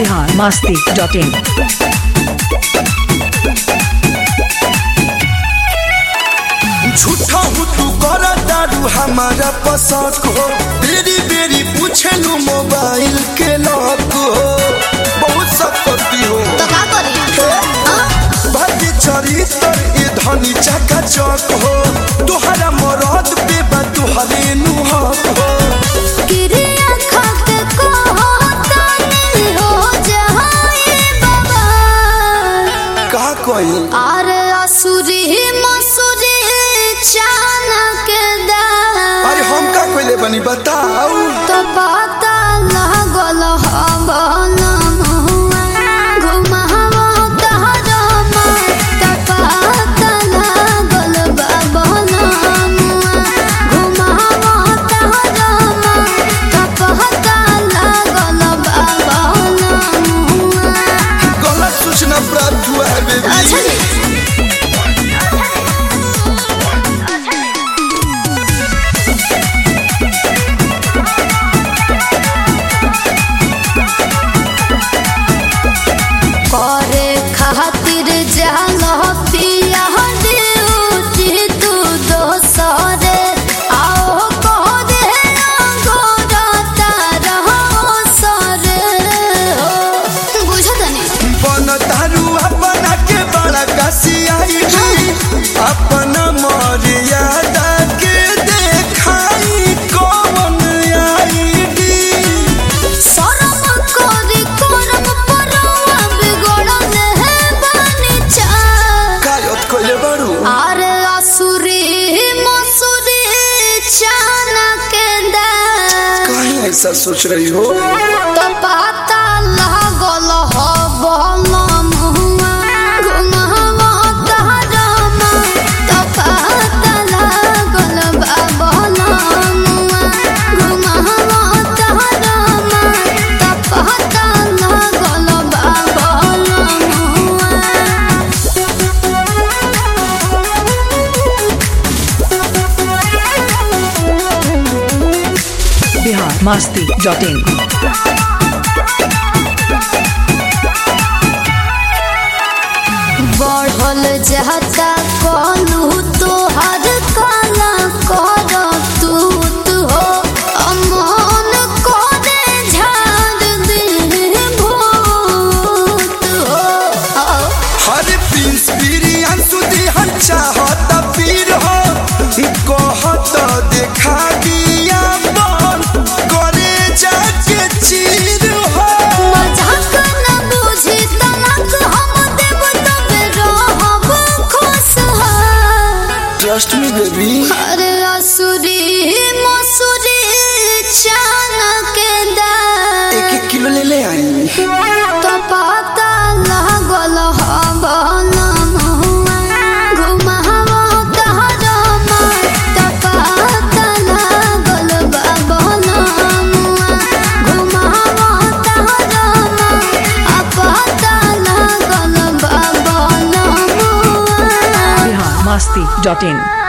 Bihar Masti dot in झूठा हूँ तू कर दारू हमारा पसंद हो बेरी बेरी पूछे लू मोबाइल के लॉक हो बहुत सकती हो तो का करी भाग्य चरित्र ये धनी चका चक हो तुहरा मरद पे बा तुहरे नुहक हो किरिया खाके को होता नहीं हो जहाए बाबा का कोई अरे असुरी मसुरी चानक दा अरे हम का कोई बनी बताओ तो पता लागल हवन घुमावा तहरमा तो पता लागल बाबन घुमावा तहरमा तो पता लागल बाबन गलत सूचना प्राप्त हुआ है बेबी अच्छा जी करे खातिर जाल पिया ड्यूटी तू दोसरे आओ कह दे गोरा तारा सरे हो बुझत नहीं बन तारू अपना के बड़ा कसियाई अपन मर्यादा के देखाई कौन आईडी शरम करी करम परवा बिगड़ल है बानी चा कायत कोइले बड़ू अरे असुरी मसुरी चानक दा कहीं ऐसा सोच रही हो तो पता लागल हो बलम हुआ घुमावा तहरमा तो पता लागल बाबलम हुआ घुमावा तहरमा तो पता लागल बाबलम बिहार मस्ती डॉट इन बढ़ल जाता कलू तोहर काला कर तू तू हो अमन करे झाड़ दे भूत हो हर प्रिंस बिरियान सुधी हम चाहत पीर हो कहत देखा दिया बन करे जाके चीर हो मजाक न बुझी तनक हम देव तबे रहब खुशहाल ट्रस्ट मी बेबी अरे असुरी मसुरी चानक दा एक एक किलो ले ले आई तो पता लागल हवन घुमावा तहरमा तो पता लागल बाबन घुमावा तहरमा आ पता लागल बाबन बिहार मस्ती डॉट इन